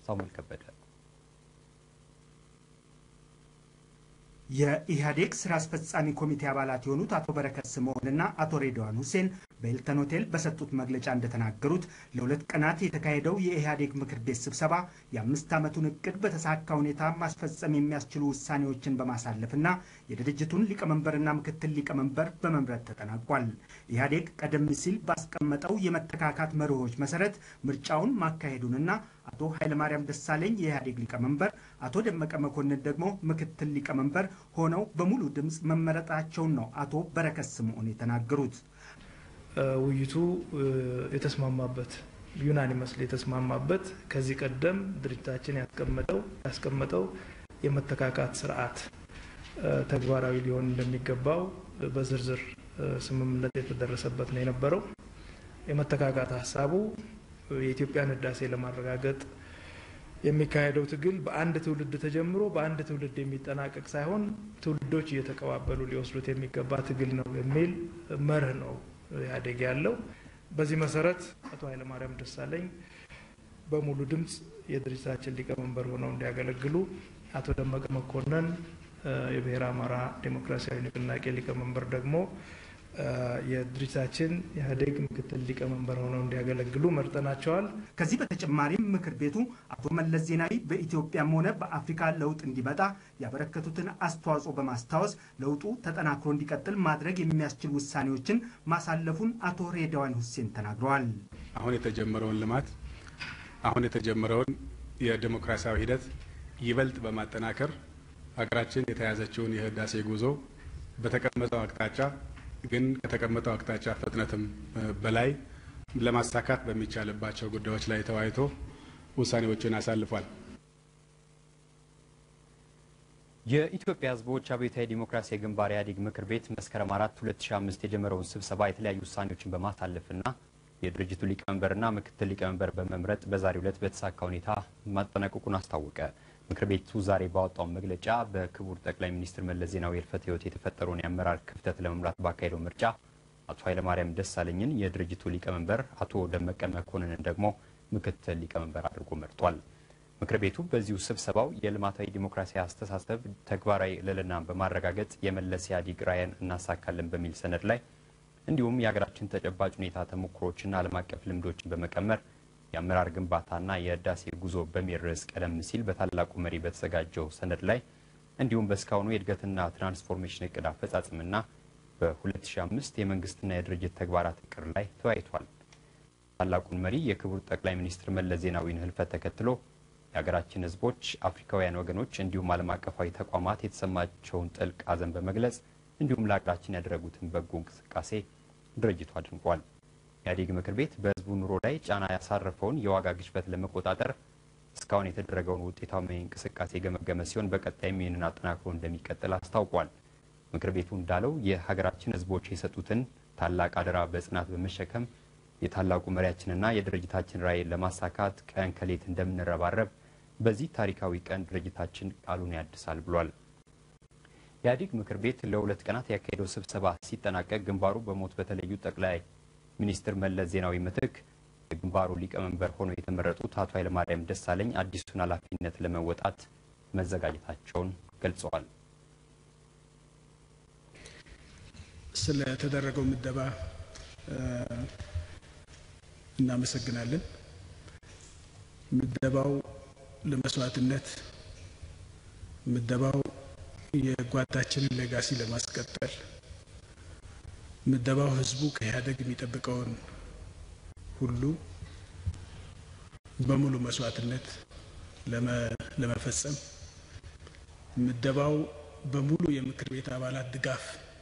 ሳሙኤል ከበደ የኢህአዴግ ስራ አስፈጻሚ ኮሚቴ አባላት የሆኑት አቶ በረከት ስምዖንና አቶ ሬድዋን ሁሴን በሂልተን ሆቴል በሰጡት መግለጫ እንደተናገሩት ለሁለት ቀናት የተካሄደው የኢህአዴግ ምክር ቤት ስብሰባ የአምስት ዓመቱን እቅድ በተሳካ ሁኔታ ማስፈጸም የሚያስችሉ ውሳኔዎችን በማሳለፍና የድርጅቱን ሊቀመንበርና ምክትል ሊቀመንበር በመምረጥ ተጠናቋል። ኢህአዴግ ቀደም ሲል ባስቀመጠው የመተካካት መርሆች መሰረት ምርጫውን ማካሄዱንና አቶ ኃይለማርያም ደሳለኝ የኢህአዴግ ሊቀመንበር፣ አቶ ደመቀ መኮንን ደግሞ ምክትል ሊቀመንበር ሆነው በሙሉ ድምፅ መመረጣቸውን ነው አቶ በረከት ስምዖን የተናገሩት። ውይይቱ የተስማማበት ዩናኒመስሊ የተስማማበት ከዚህ ቀደም ድርጅታችን ያስቀመጠው ያስቀመጠው የመተካካት ስርዓት ተግባራዊ ሊሆን እንደሚገባው በዝርዝር ስምምነት የተደረሰበት ነው የነበረው። የመተካካት ሀሳቡ የኢትዮጵያን ህዳሴ ለማረጋገጥ የሚካሄደው ትግል በአንድ ትውልድ ተጀምሮ በአንድ ትውልድ የሚጠናቀቅ ሳይሆን ትውልዶች እየተቀባበሉ ሊወስዱት የሚገባ ትግል ነው የሚል መርህ ነው ኢህአዴግ ያለው። በዚህ መሰረት አቶ ኃይለማርያም ደሳለኝ በሙሉ ድምፅ የድርጅታችን ሊቀመንበር ሆነው እንዲያገለግሉ፣ አቶ ደመቀ መኮንን የብሔረ አማራ ዴሞክራሲያዊ ንቅናቄ ሊቀመንበር ደግሞ የድርጅታችን ኢህአዴግ ምክትል ሊቀመንበር ሆነው እንዲያገለግሉ መርጠናቸዋል። ከዚህ በተጨማሪም ምክር ቤቱ አቶ መለስ ዜናዊ በኢትዮጵያም ሆነ በአፍሪካ ለውጥ እንዲመጣ ያበረከቱትን አስተዋጽኦ በማስታወስ ለውጡ ተጠናክሮ እንዲቀጥል ማድረግ የሚያስችል ውሳኔዎችን ማሳለፉን አቶ ሬድዋን ሁሴን ተናግረዋል። አሁን የተጀመረውን ልማት አሁን የተጀመረውን የዴሞክራሲያዊ ሂደት ይበልጥ በማጠናከር ሀገራችን የተያዘችውን የህዳሴ ጉዞ በተቀመጠው አቅጣጫ ግን ከተቀመጠው አቅጣጫ ፍጥነትም በላይ ለማሳካት በሚቻልባቸው ጉዳዮች ላይ ተወያይቶ ውሳኔዎችን አሳልፏል። የኢትዮጵያ ሕዝቦች አብዮታዊ ዲሞክራሲያዊ ግንባር ኢህአዴግ ምክር ቤት መስከረም 4 2005 የጀመረውን ስብሰባ የተለያዩ ውሳኔዎችን በማሳለፍና የድርጅቱ ሊቀመንበርና ምክትል ሊቀመንበር በመምረጥ በዛሬው ዕለት በተሳካ ሁኔታ ማጠናቀቁን አስታወቀ። ምክር ቤቱ ዛሬ ባወጣው መግለጫ በክቡር ጠቅላይ ሚኒስትር መለስ ዜናዊ ህልፈተ ህይወት የተፈጠረውን የአመራር ክፍተት ለመምራት ባካሄደው ምርጫ አቶ ኃይለማርያም ደሳለኝን የድርጅቱ ሊቀመንበር፣ አቶ ደመቀ መኮንንን ደግሞ ምክትል ሊቀመንበር አድርጎ መርጧል። ምክር ቤቱ በዚሁ ስብሰባው የልማታዊ ዲሞክራሲያዊ አስተሳሰብ ተግባራዊ ልዕልናን በማረጋገጥ የመለስ ኢህአዴግ ራዕይን እናሳካለን በሚል ሰነድ ላይ እንዲሁም የሀገራችን ተጨባጭ ሁኔታ ተሞክሮዎችና ዓለም አቀፍ ልምዶችን በመቀመር የአመራር ግንባታና የህዳሴ ጉዞ በሚል ርዕስ ቀደም ሲል በታላቁ መሪ በተዘጋጀው ሰነድ ላይ እንዲሁም በእስካሁኑ የእድገትና ትራንስፎርሜሽን እቅድ አፈጻጽምና በ2005 የመንግስትና የድርጅት ተግባራት እቅድ ላይ ተወያይቷል። ታላቁን መሪ የክቡር ጠቅላይ ሚኒስትር መለስ ዜናዊን ህልፈት ተከትሎ የሀገራችን ህዝቦች፣ አፍሪካውያን ወገኖች እንዲሁም ዓለም አቀፋዊ ተቋማት የተሰማቸውን ጥልቅ ሐዘን በመግለጽ እንዲሁም ለሀገራችን ያደረጉትን በጎ እንቅስቃሴ ድርጅቱ አድንቋል። ኢህአዴግ ምክር ቤት በህዝቡ ኑሮ ላይ ጫና ያሳረፈውን የዋጋ ግሽበት ለመቆጣጠር እስካሁን የተደረገውን ውጤታዊ እንቅስቃሴ የገመገመ ሲሆን በቀጣይም ይህንን አጠናክሮ እንደሚቀጥል አስታውቋል። ምክር ቤቱ እንዳለው የሀገራችን ህዝቦች የሰጡትን ታላቅ አደራ በጽናት በመሸከም የታላቁ መሪያችንና የድርጅታችን ራዕይን ለማሳካት ቀን ከሌት እንደምንረባረብ በዚህ ታሪካዊ ቀን ድርጅታችን ቃሉን ያድሳል ብሏል። ኢህአዴግ ምክር ቤት ለሁለት ቀናት ያካሄደው ስብሰባ ሲጠናቀቅ ግንባሩ በሞት በተለዩ ጠቅላይ ሚኒስትር መለስ ዜናዊ ምትክ የግንባሩ ሊቀመንበር ሆነው የተመረጡት አቶ ኃይለማርያም ደሳለኝ አዲሱን ኃላፊነት ለመወጣት መዘጋጀታቸውን ገልጸዋል። ስለተደረገው ምደባ እናመሰግናለን። ምደባው ለመስዋዕትነት፣ ምደባው የጓዳችንን ሌጋሲ ለማስቀጠል ምደባው ህዝቡ ከኢህአዴግ የሚጠብቀውን ሁሉ በሙሉ መስዋዕትነት ለመፈጸም ምደባው በሙሉ የምክር ቤት አባላት ድጋፍ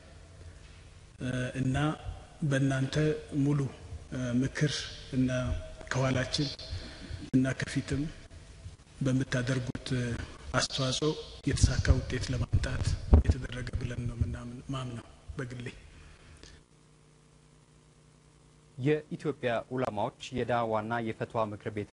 እና በእናንተ ሙሉ ምክር እና ከኋላችን እና ከፊትም በምታደርጉት አስተዋጽኦ የተሳካ ውጤት ለማምጣት የተደረገ ብለን ነው ማምነው በግሌ። የኢትዮጵያ ዑለማዎች የዳዋና የፈትዋ ምክር ቤት